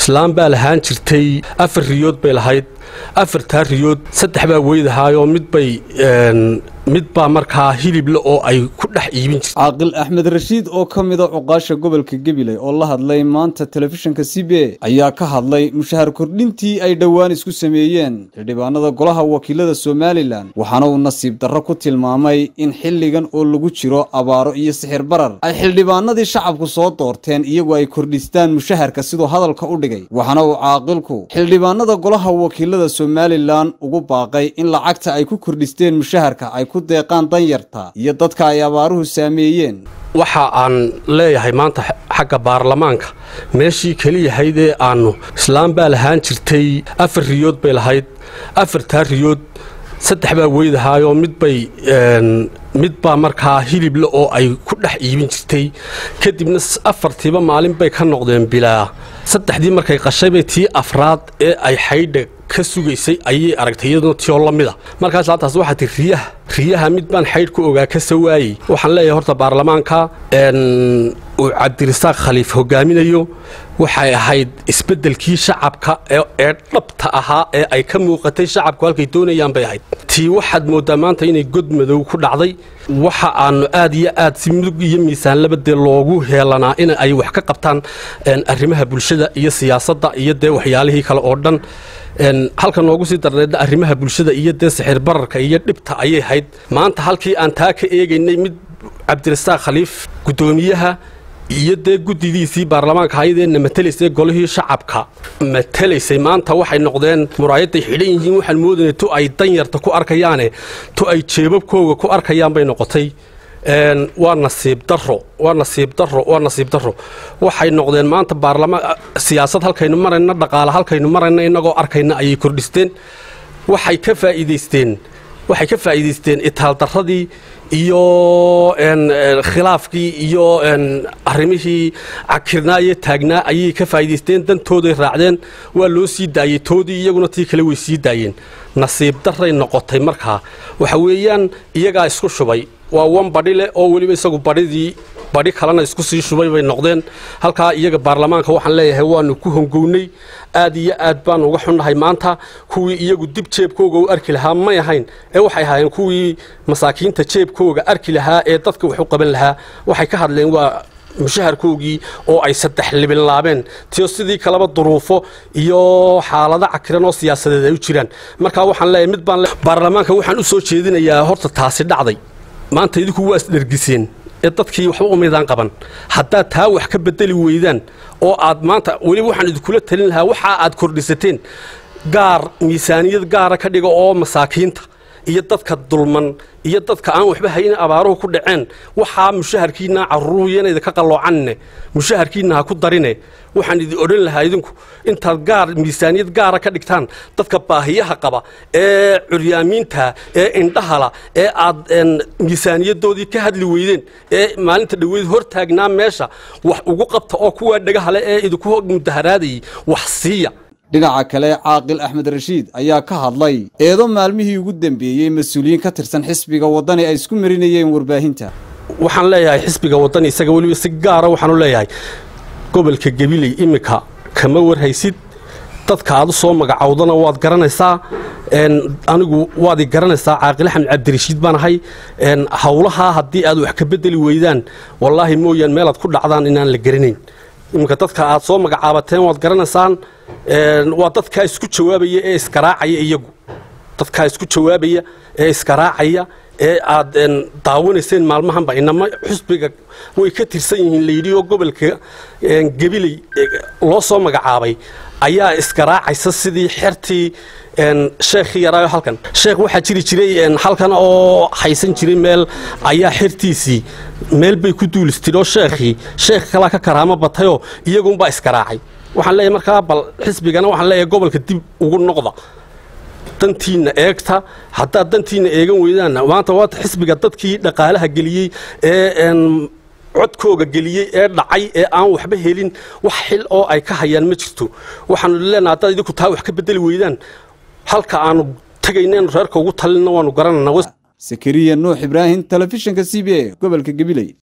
islaam baa lahaan jirtay afar riyood bay lahayd afartaa riyood saddex baa weydahaayoo midbay mid baa markaa hilible oo ay ku dhex iibin jirtay caaqil axmed rashiid oo ka mida cuqaasha gobolka gabiley oo la hadlay maanta telefishinka c b ayaa ka hadlay mushahar kordhintii ay dhowaan isku sameeyeen xildhibaanada golaha wakiilada somalilan waxaana uu nasiib darro ku tilmaamay in xilligan oo lagu jiro abaaro iyo sixir barar ay xildhibaanadii shacabku soo doorteen iyagu ay kordhistaan mushaharka siduu hadalka u dhigay waxaana uu caaqilku xildhibaanada golaha wakiilada somalilan ugu baaqay in lacagta ay ku kordhisteen mushaharka ay ku deeqaan danyarta iyo dadka ay abaaruhu saameeyeen waxa aan leeyahay maanta xagga baarlamaanka meeshii keliyahaydee aannu islaam baa lahaan jirtay afar riyood bay lahayd afartaa riyood saddex baa weydahaayoo midbay mid baa markaa hilible oo ay ku dhex iibin jirtay kadibna afartiiba maalin bay ka noqdeen bilaa saddexdii markay qashaybay tii afraad ee ay xaydha ka sugaysay ayay aragtay iyaduna tiyoo la mida markaas laantaas waxaa tii riyaha riyaha mid baan xaydh ku ogaa ka sawaayey waxaan leeyahay horta baarlamaanka uu cabdirasaaq khaliif hogaaminayo waxay ahayd isbeddelkii shacabka ee dhabta ahaa ee ay ka muuqatay shacabku halkay doonayaan bay ahayd tii waxaad mooddaa maanta inay god madow ku dhacday waxa aannu aad iyo aad si mudug iyo miisaanlaba dee loogu heelanaa in ay wax ka qabtaan arrimaha bulshada iyo siyaasadda iyo dee waxyaalihii kale oo dhan halka noogu sii darneedna arrimaha bulshada iyo dee sixir bararka iyo dhibta ayay hayd maanta halkii aan taa ka eegaynay mid cabdirasaaq khaliif guddoomiyaha iyo dee guddidiisii baarlamaanka hayadeenna matelaysay golihii shacabka matelaysay maanta waxay noqdeen muraayaday xidhan yihiin waxaan moodayna tu ay danyarta ku arkayaane tu ay jeebabkooga ku arkayaan bay noqotay waa nasiib daro waa nasiib daro waa nasiib daro waxay noqdeen maanta baarlamaan siyaasad halkaynu marayna dhaqaale halkaynu marayna innagoo arkayna ayay kordhisteen waxay ka faa'iidaysteen waxay ka faa'iidaysteen itaaldarradii iyo khilaafkii iyo arrimihii cakirnaaye taagnaa ayay ka faa'iidaysteen dantooday raacdeen waa loo sii daayey toodii iyaguna tii kale way sii daayeen nasiib darray noqotay markaa waxa weeyaan iyagaa isku shubay waa wan badhi leh oo weliba isagu badhidii badhi kalena isku sii shubay bay noqdeen halkaa iyaga baarlamaanka waxaan leeyahay waanu ku hongownay aad iyo aad baanu uga xunnahay maanta kuwii iyagu dib jeebkooga u arki lahaa may ahayn ee waxay ahaayeen kuwii masaakiinta jeebkooga arki lahaa ee dadka wax u qaban lahaa waxay ka hadleen waa mushaharkoogii oo ay saddex libinlaabeen tiyo sidii kaleba duruufo iyo xaalado cakiran oo siyaasadeed ay u jiraan markaa waxaan leeyahay mid baan baarlamaanka waxaan u soo jeedinayaa horta taasi dhacday maanta idinku waa isdhergiseen ee dadkii waxba umaydaan qaban haddaad taa wax ka bedeli weydaan oo aad maanta weliba waxaan idinkula talin lahaa waxa aad kordhisateen gaar miisaaniyad gaara ka dhiga oo masaakiinta iyo dadka dulman iyo dadka aan waxba haynin abaaruhu ku dhaceen waxaa mushaharkiinna caruuryanayda ka qalloocanne mushaharkiinna ha ku darine waxaan idin odhan lahaa idinku intaad gaar miisaaniyad gaara ka dhigtaan dadka baahiyaha qaba ee curyaamiinta ee indhahala ee aad miisaaniyadoodii ka hadli weydeen ee maalinta dhoweyd hor taagnaa meesha wax ugu qabta oo kuwaa dhagahale ee idinku mudaharaadayay wax siiya dhinaca kale caaqil axmed rashiid ayaa ka hadlay eedo maalmihii ugu dambeeyey mas-uuliyiin ka tirsan xisbiga waddani ay isku marinayeen warbaahinta waxaan leeyahay xisbiga waddani isaga weliba si gaara waxaanu leeyahay gobolka gabiley iminka kama warhaysid dadka aad u soo magacowdana waad garanaysaa anigu waad i garanaysaa caaqil axmed cabdirashiid baan ahay howlahaa haddii aad wax ka bedeli weydaan wallaahi mooyaan meelaad ku dhacdaan inaan la garanayn iminka dadka aad soo magacaabateen waad garanaysaan waa dadkaa isku jawaabaya ee iskaraacaya iyagu dadkaa isku jawaabaya ee iskaraacaya ee aad daawanayseen maalmahanba inama xusbiga way ka tirsan yihiin layidhi oo gobolka gabiley loo soo magacaabay ayaa iskaraacaysa sidii xertii sheekhii yaraayo halkan sheekh waxaa jiri jiray halkan oo haysan jiray meel ayaa xertiisii meel bay ku duulistid oo sheekhii sheekh kalaa ka karaamo batayoo iyagunbaa iskaraacay waxaan leeyahay markaa bal xisbigana waxaan leeyahay gobolka dib ugu noqda dantiinna eegta haddaad dantiinna eegan weydaanna maanta waata xisbiga dadkii dhaqaalaha geliyey ee codkooga geliyey ee dhacay ee aan waxba helin wax xil oo ay ka hayaan ma jirto waxaanu leenaha haddaad idinku taa wax ka bedeli weydaan halka aanu tegaynen reerka ugu talinna waanu garanana sakariya nuux ibraahim telefishinka c b a gobolka gabiley